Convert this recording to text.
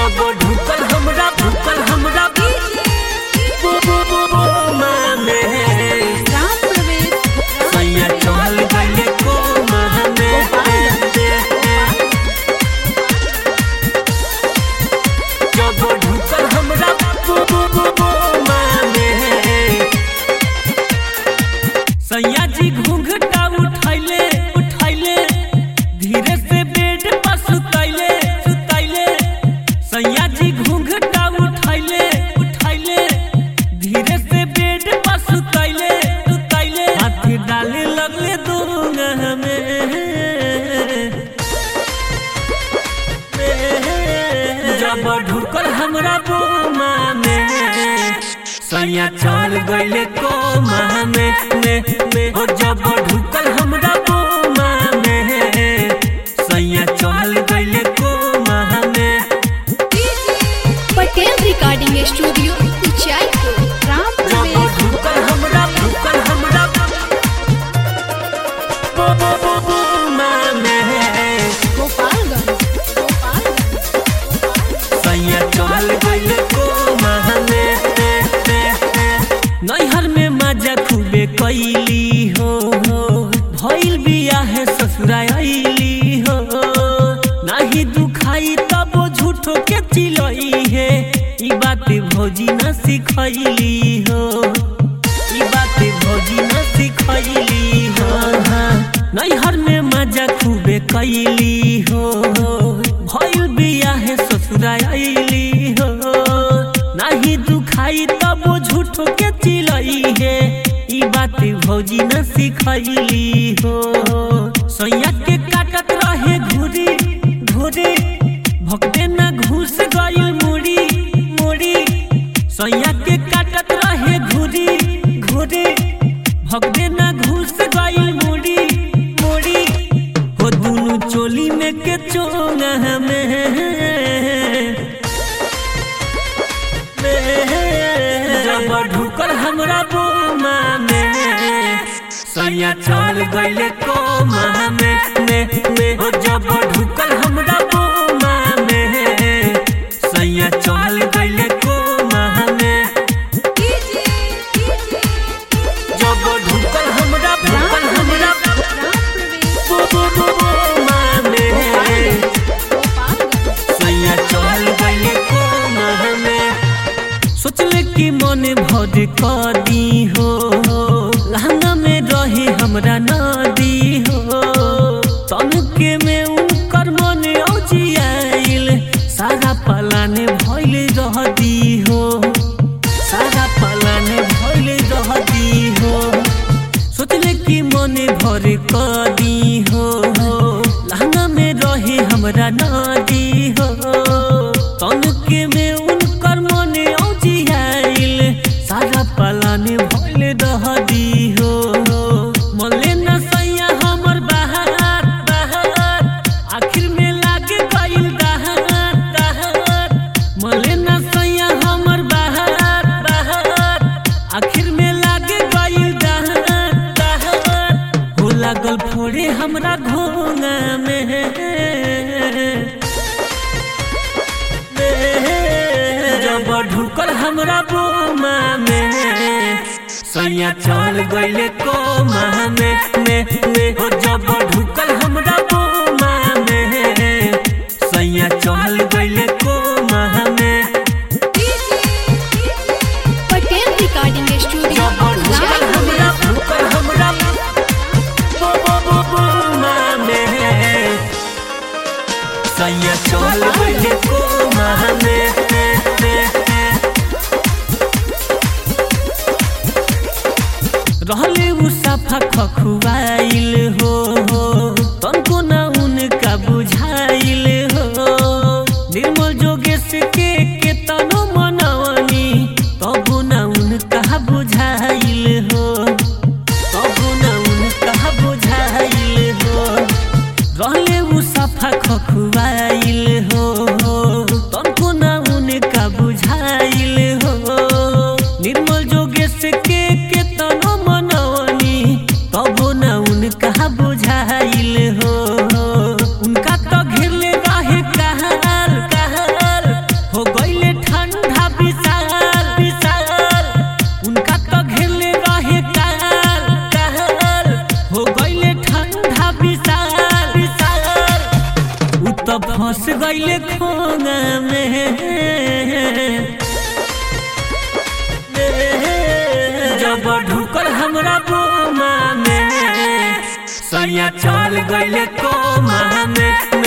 जब ढुकल हमरा ढुकल हमरा बो बो बो बो माने राम प्रवेश सैया चल गइले को माने जब ढुकल हमरा बो बो बो बो माने सैया जी घूंघटा उठैले उठैले धीरे से बेड पर सुतैले सुतैले सैया जी घूंघटा उठैले उठैले धीरे से बेड पर सुतैले सुतैले हाथ डाले लगले दूंगा में जब ढुकल हमरा बोमा में सैया चल गइले कोमा में में में हो जब ढुकल हमरा बोमा में सैया चल गइले कोमा में पटेल रिकॉर्डिंग स्टूडियो उचाईपुर राम जब प्रवेश ढुकल हमरा ढुकल हमरा बो बो बो बोमा में गोपालगंज गोपालगंज सैया चल गइले कोमा में नैहर में मजा खूबे कैली हो हो भइल बिया है ससुरा आइली हो नाही दुखाई तब झूठो के चिलई है ई बात भौजी न सिखैली हो ई बात भौजी न सिखैली हो हाँ। नैहर में मजा खूबे कैली हो हो भइल बिया है ससुरा आइली हो नाही दुखाई तब झूठो के चिलई है ई बात भौजी न सिखैली हो सैया के काटत रहे घुरी घुरी भक्ते न घुस गइल मुड़ी मुड़ी सैया के काटत रहे घुरी घुरी भक्ते न घुस गइल मुड़ी मुड़ी हो दुनु चोली में के चोंगा में जब ढुकल हमरा बोमा में सैया चल गइले कोमा में में में हो जब ढुकल हमरा बोमा में सैया चल गइले कोमा में जब ढुकल हमरा ढुकल हमरा राम प्रवेश बो बो बो बोमा में गोपालगंज सैया चल गइले कोमा में सोचले कि मन भर कदी हो लहंगा में रहे हमरा नदी हो तनके में उनकर मन औजियाइल सारा पलाने भइल रहदी हो सारा पलाने भइल रहदी हो सोचले कि मन भर कदी हो लहंगा में रहे हमरा नदी हो तनके में उनकर मन औजियाइल सारा पलाने भइल रहदी हो मले न सैया हमर बाहर बाहर आखिर में लागे गइल दहार दहार मले न सैया हमर बाहर बाहर आखिर में लागे गइल दहार दहार हो लागल फोड़े हमरा घोंगा में जब ढुकल हमरा बोमा में सैया चल गइले कोमा में में में हो जब ढुकल हमरा बोमा में सैया चल गइले कोमा में पटेल रिकॉर्डिंग स्टूडियो जब ढुकल हमरा ढुकल हमरा बो बो बो बोमा में सैया चल गइले कोमा में में में रहले उ सफा खखुआइल हो हो तनको ना उनका बुझाइल हो निर्मल जोगेश के के तनो मनवनी तबो ना उनका बुझाइल हो तबो ना उनका बुझाइल हो रहले उ सफा खखुआइल हो हो तनको ना उनका बुझाइल हो निर्मल जोगेश के के तनो मनवनी तबो ना उनका बुझाइल गईले खोंगा में जब ढुकल हमरा बोमा में सैया चल गईले कोमा में